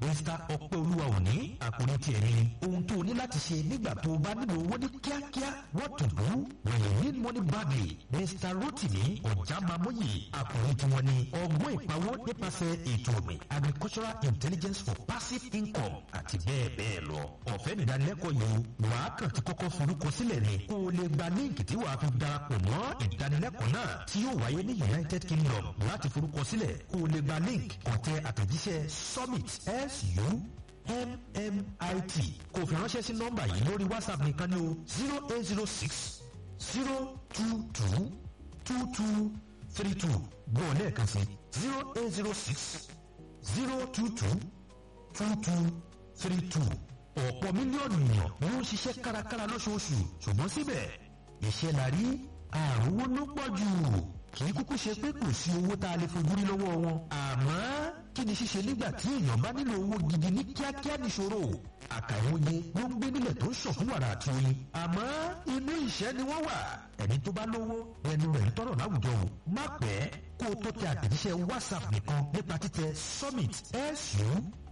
mr ọpẹ́olúwa òní àkòrí tiẹ̀ ni ohun tó o ní láti ṣe nígbà tó o bá nílò owó ní kíákíá what to do when you need money badly mr rotimi ọ̀jàmàmọ́yì àkòrí tiwọn ni ọgbọ́n ìpawó nípasẹ̀ ètò ọ̀gbìn agricultural intelligence for passive income àti bẹ́ẹ̀ bẹ́ẹ̀ lọ ọ̀fẹ́ nìdánilẹ́kọ̀ọ́ yìí wàá kàn ti kọ́kọ́ forúkọ sílẹ̀ ni kó o lè gba líǹkì tí wàá fi darapọ̀ mọ́ ìdánilẹ́kọ̀ọ́ náà tí yóò wáyé ní united kingdom láti forúkọ sílẹ̀ kó o lè gba líǹkì kọ̀tẹ́ àtẹ̀jíṣẹ́ summit su mmit kò fi ránṣẹ́ sí nọ́mbà yìí lórí whatsapp nìkan ní o zero eight zero six zero two two two two three two gbọ́ lẹ́ẹ̀kan sí zero eight zero six zero two two two two three two ọ̀pọ̀ mílíọ̀nù èèyàn ló ń ṣiṣẹ́ kárakára lóṣooṣù ṣùgbọ́n síbẹ̀ iṣẹ́ la rí àrùn ló pọ̀ jù kì í kúkú ṣe pé kò sí owó tá a lè fojú rí lọ́wọ́ wọn àmọ́ kí ni ṣíṣe nígbà tí èèyàn bá nílò owó gidi ní kíákíá níṣòro àkàìwòye ló ń gbé nílẹ̀ tó ń sàn fún wàrà àti oyin àmọ́ inú ìṣẹ́ ni wọ́n wà ẹni tó bá lówó ẹnu rẹ̀ ń tọrọ láwùjọ o má pẹ́ kó o tó tẹ àtẹ̀jíṣẹ́ whatsapp nìkan nípa títẹ summit su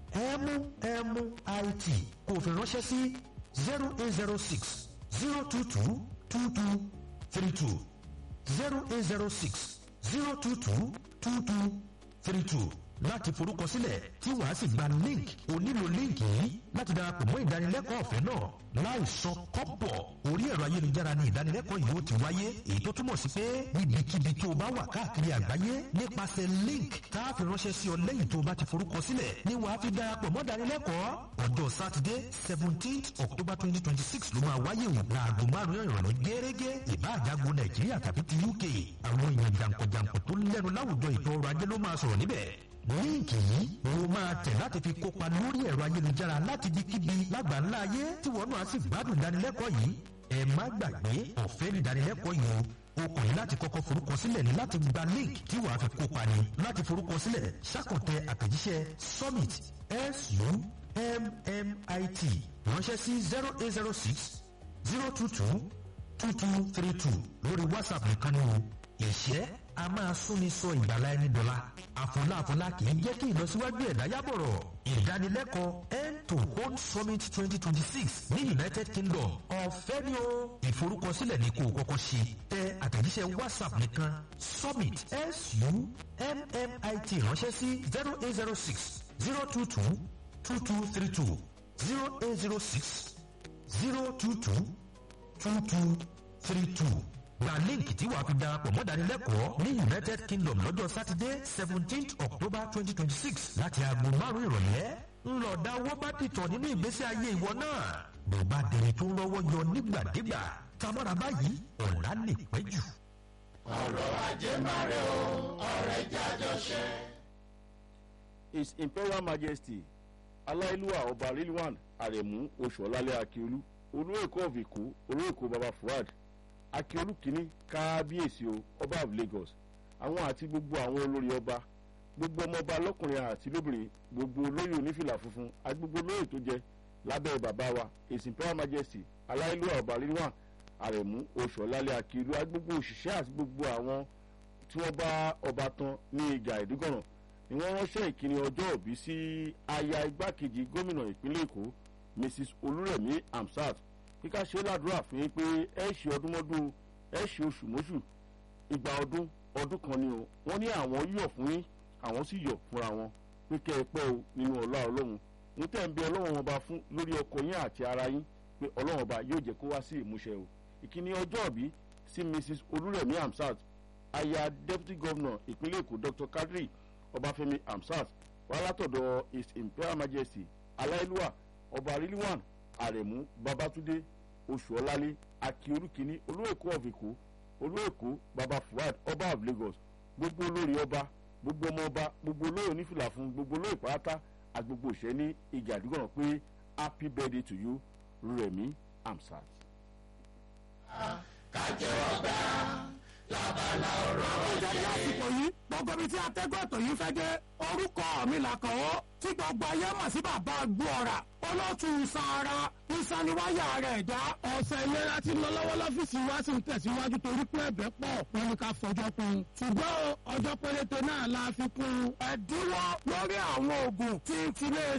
MMIT kò fi ránṣẹ́ sí zero eight zero six zero two two two two three two zero eight zero six zero two two two two three two láti forúkọsílẹ̀ tí wàá sì gba link o nílò link yìí láti darapọ̀ mọ́ ìdánilẹ́kọ̀ọ́ ọ̀fẹ́ náà láì sọ kọ́pọ̀ orí ẹ̀rọ ayélujára ni ìdánilẹ́kọ̀ọ́ yìí ó ti wáyé èyí tó túmọ̀ sí pé níbikíbi tó o bá wà káàkiri àgbáyé nípasẹ̀ link tá a fi ránṣẹ́ sí ọ lẹ́yìn tó o bá ti forúkọsílẹ̀ ni wàá fi darapọ̀ mọ́ ìdánilẹ́kọ̀ọ́ ọjọ́ sátidé seventeenth october twenty twenty six ló máa wáyé o láago márùn-ún ìrọ̀lẹ́ gẹ́gẹ́ ìbáàjágo nàìjíríà tàbí ti uk àwọn èèyàn jàǹkànjàǹkàn tó lẹ́nu láwùjọ ètò ọrọ̀ ajé ló máa sọ̀rọ̀ níbẹ̀ líǹkì yìí o máa tẹ̀ láti fi kópa lórí ẹ̀rọ ayélujára láti di kíbi lágbàńlá ayé tí wọ́n náà sì gbádùn ìdánilẹ́kọ̀ọ́ yìí ẹ má gbàgbé ọ̀fẹ́ ní ìdánilẹ́kọ̀ọ́ yìí o kò ní láti kọ́kọ́ forúkọ sílẹ̀ ní láti gba link tí wàá fi kópa ní láti forúkọ sílẹ̀ ṣàkọ̀tẹ̀ àtẹ̀jíṣẹ́ summit summit ránṣẹ́ sí zero eight zero six zero two two two two three two lórí whatsapp nìkan ni o ìṣẹ́ a máa súnni sọ ìgbàlá ẹni dọ́là àfọláàfọlá kì í jẹ́ kí ìlọsíwájú ẹ̀dá yábọ̀rọ̀ ìdánilẹ́kọ̀ọ́ end to hold summit twenty twenty six ní united kingdom ọ̀fẹ́ ni o ìforúkọsílẹ̀ ní kó o kọ́kọ́ ṣe tẹ àtẹ̀jíṣẹ́ whatsapp nìkan summit summit ránṣẹ́ sí zero eight zero six zero two two two two three two zero eight zero six zero two two two two three two gba líǹkì tí wàá fi darapọ̀ mọ́ ìdánilẹ́kọ̀ọ́ ní united kingdom lọ́jọ́ sátidé seventeenth october twenty twenty six láti aago márùn-ún ìrọ̀lẹ́ ńlọ̀dá owó bá dìtọ̀ nínú ìgbésí ayé ìwọ náà bó bá dẹni tó ń rọwọ́ yọ nígbàdégbà tamọ́ra báyìí ọ̀la lè pẹ́ jù. ọ̀rọ̀ ajé máa rẹ̀ o ọ̀rẹ́ jájọ ṣe. his imperial majesty aláìlúwà ọba rilwan aremu oṣuọlálẹ akiolu olú èkó of èkó olú èkó baba fuad akiolu kìíní kábíyèsí o ọba of lagos àwọn àti gbogbo àwọn olórí ọba gbogbo ọmọọba lọkùnrin àti lóbìnrin gbogbo olóyè onífìlà funfun àti gbogbo olóyè tó jẹ lábẹ́ bàbá wa his imperial majesty aláìlúwà ọba rilwan aremu oṣuọlálẹ akiolu àti gbogbo òṣìṣẹ́ àti gbogbo àwọn tí wọ́n bá ọba tán ní ìjà ìdígọ̀ràn ni wọ́n ránṣẹ́ ìkíni ọjọ́ òbí sí aya igbákejì gómìnà ìpínlẹ̀ èkó mrs olúrẹ̀mí amsat kíká ṣe ládùúrà fún yín pé ẹ ṣe ọdún mọ́dún ẹ ṣe oṣù mọ́ṣù ìgbà ọdún ọdún kan ni o wọ́n ní àwọn yọ̀ fún yín àwọn sì yọ̀ fúnra wọn pé kẹ́ ẹ pẹ́ o nínú ọlá ọlọ́run ń tẹ̀ ń bẹ ọlọ́run ọba fún lórí ọkọ yín àti ara yín pé ọlọ́run ọba yóò jẹ́ kó wá sí ìmúṣẹ o ìkíni ọjọ́ òbí sí mrs olúrẹ̀mí amsat aya deputy governor ìpínlẹ̀ èkó dr kadri ọbáfẹ́mi amsat wà látọ̀dọ̀ his imperial majesty aláìlúwà ọba rilwan aremu babatunde oṣuọlálẹ akiolukini olóòkó of èkó olóòkó baba fuad ọba of lagos gbogbo olórí ọba gbogbo ọmọ ọba gbogbo olóyè onífìlà fún gbogbo olóyè pátá àti gbogbo òṣèré ní ìjà àdúgbò pé happy birthday to you remi amsat. kájẹ́wọ́ gbá lábala ọ̀rọ̀ ìjẹ́rí àsìkò yìí gbogbo ibi tí atẹ́gùn ètò yìí fẹ́ dé orúkọ mi làkànwọ́ tí gbogbo ayé mọ̀ sí bàbá gbọ́ra olóòtú sàárà ìsaniwáyà rẹ̀ dá. ọ̀sẹ̀ ìlera ti lọ lọ́wọ́ lọ́fíìsì wa sì ń tẹ̀síwájú torí pé ẹ̀bẹ̀ pọ̀ wọn ni ká fọjọ́ kún. ṣùgbọ́n ọjọ́ péréte náà la fi kún ẹ̀dínwó lórí àwọn oògùn tí ń tilé